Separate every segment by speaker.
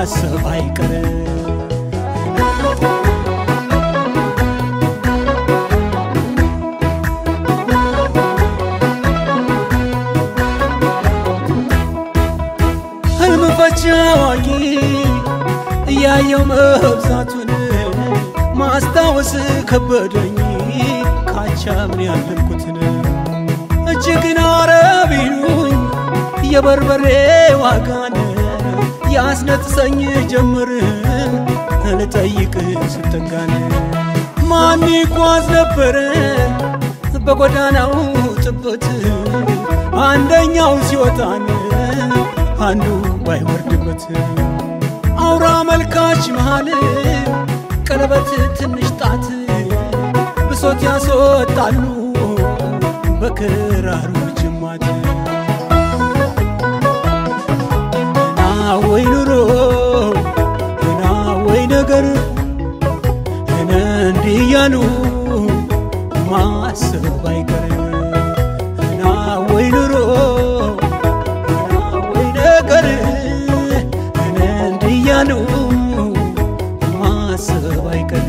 Speaker 1: ማሰብ አይቀርም። ህልም ፈቺ አዋቂ እያየው መብዛቱን ማስታወስ ከበደኝ ካቻምን ያለምኩትን እጅግን አረቢሉኝ የበርበሬ ዋጋን ያስነጥሰኝ ጀምር ልጠይቅ ስጠጋን ማን ይጓዝ ነበረ በጎዳናው ጥበት አንደኛው ሲወጣን አንዱ ባይወርድበት አውራ መልካች መሃል ቀለበት ትንሽ ጣት ብሶት ያስወጣሉ በክራሩ ጅማት ና ወይ ኑሮ ና ወይ ነገር እነ እንዲህ እያሉ ማሰብ አይቀር ና ወይ ኑሮ ና ወይ ነገር እነ እንዲህ እያሉ ማሰብ አይቀር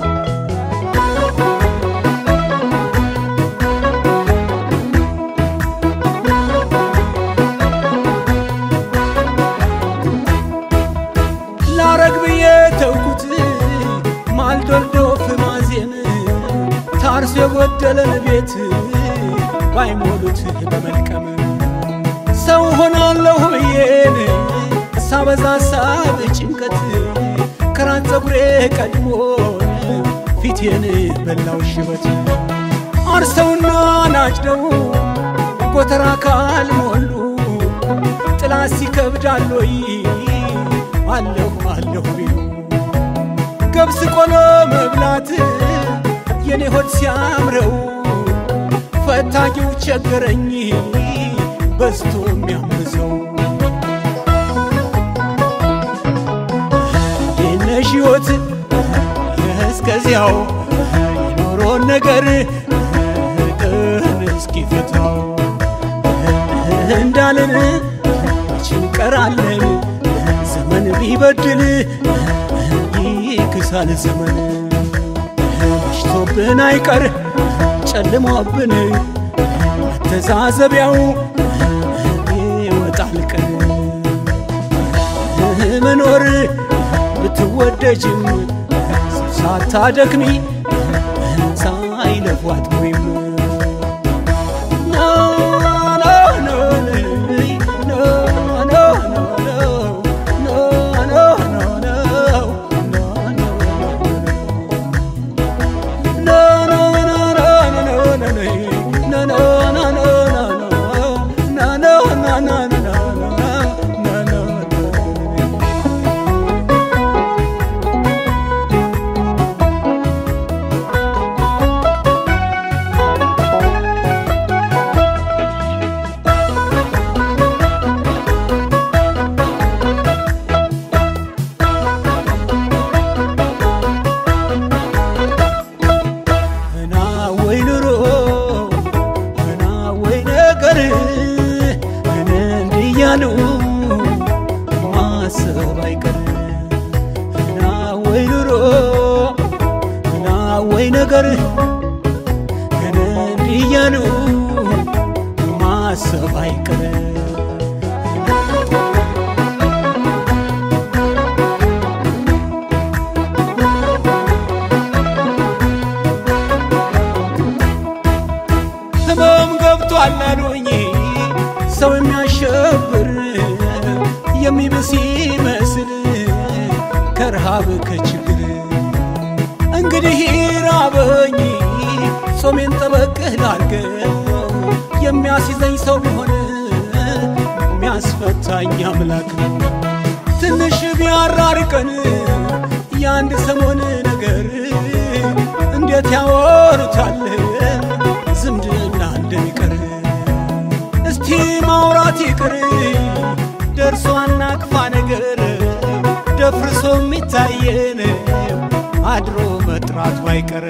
Speaker 1: ላረግ ብዬ ተውኩት ማልዶልዶፍ ማዜም ታርሶ የጎደለን ቤት ባይሞሉት በመልቀም ሰው ሆናለሁ ብዬን ሳበዛ ሳብ ጭንቀት ከራስ ፀጉሬ ቀድሞ ፊቴን በላው ሽበት አርሰውና ናጭደው ጎተራ ካልሞሉ ጥላ ሲከብዳሎይ አለሁ አለሁ ቢሉ ገብስ ቆሎ መብላት የኔ ሆድ ሲያምረው ፈታጊው ቸገረኝ በዝቶ የሚያምዘው የነሽ ሕይወት እስከዚያው የኖሮን ነገር ቀን እስኪፈታው እንዳለን መቼም ቀራለን ዘመን ቢበድል ይክሳል ዘመን መሽቶብን አይቀር ጨልሞብን መተዛዘቢያው ይወጣል ቀን መኖር ብትወደጅም ሳታደክሚ ሳይለፏት ወይም እና ወይ ኑሮ እና ወይ ነገር እኔ እንዲህ እያሉ ማሰብ አይቀር እና ወይ ኑሮ እና ወይ ነገር እኔ እንዲህ እያሉ ማሰብ አይቀር ህመም ገብቷል አሉኝ ሰው የሚያሸብር የሚብስ ይመስል ከረሃብ ከችግር እንግዲህ ራበኝ ጾሜን ጠበቅ ላርገው የሚያስይዘኝ ሰው ቢሆን የሚያስፈታኝ አምላክ ነው ትንሽ ቢያራርቀን የአንድ ሰሞን ነገር እንዴት ያወሩታል ዝምድና እንደሚቀር እስቲ ማውራት ይቅር ደርሶ አናቅፋ ነገር ደፍርሶ የሚታየን አድሮ መጥራቱ አይቀር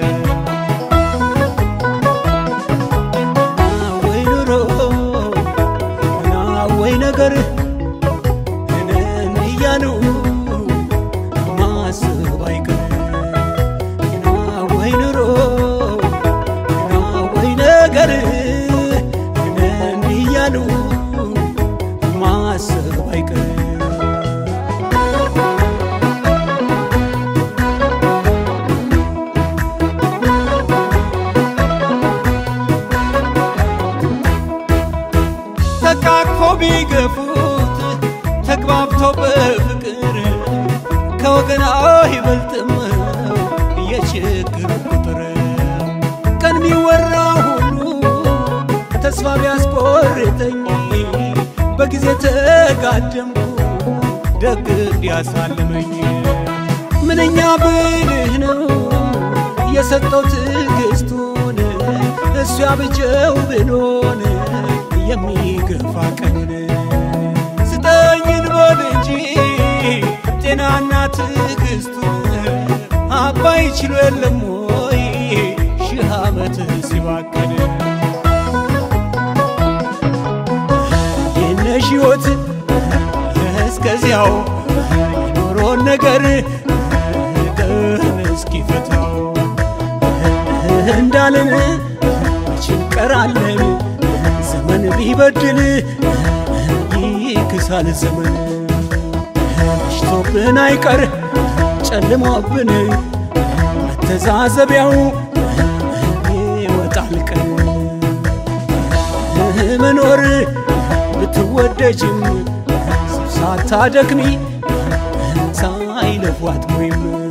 Speaker 1: ወይ ኑሮ እና ወይ ነገር እኔን እያሉ ተግባብተው በፍቅር ከወገን አይበልጥም የችግር ቁጥር ቀን ሚወራ ሁሉ ተስፋ ቢያስቆርጠኝ በጊዜ ተጋደምኩ ደግ እንዲያሳልመኝ ምንኛ ብልህ ነው የሰጠው ትዕግስቱን እሱ ያብጀው ብሎን የሚገፋ ቀኑን ስጠኝን በል እንጂ ጤናና ትዕግስቱን አባይ ችሎ የለም ወይ ሺህ ዓመት ሲባከን የነሽ ሕይወት እስከዚያው የኖሮን ነገር ቀን እስኪፈታው እንዳልን ችንቀራለን ዘመን ቢበድል ይክሳል ዘመን መሽቶብን አይቀር ጨልሞብን መተዛዘቢያው ይወጣል ቀን መኖር ብትወደጅም ሳታደክሚ ሳይለፏት ወይም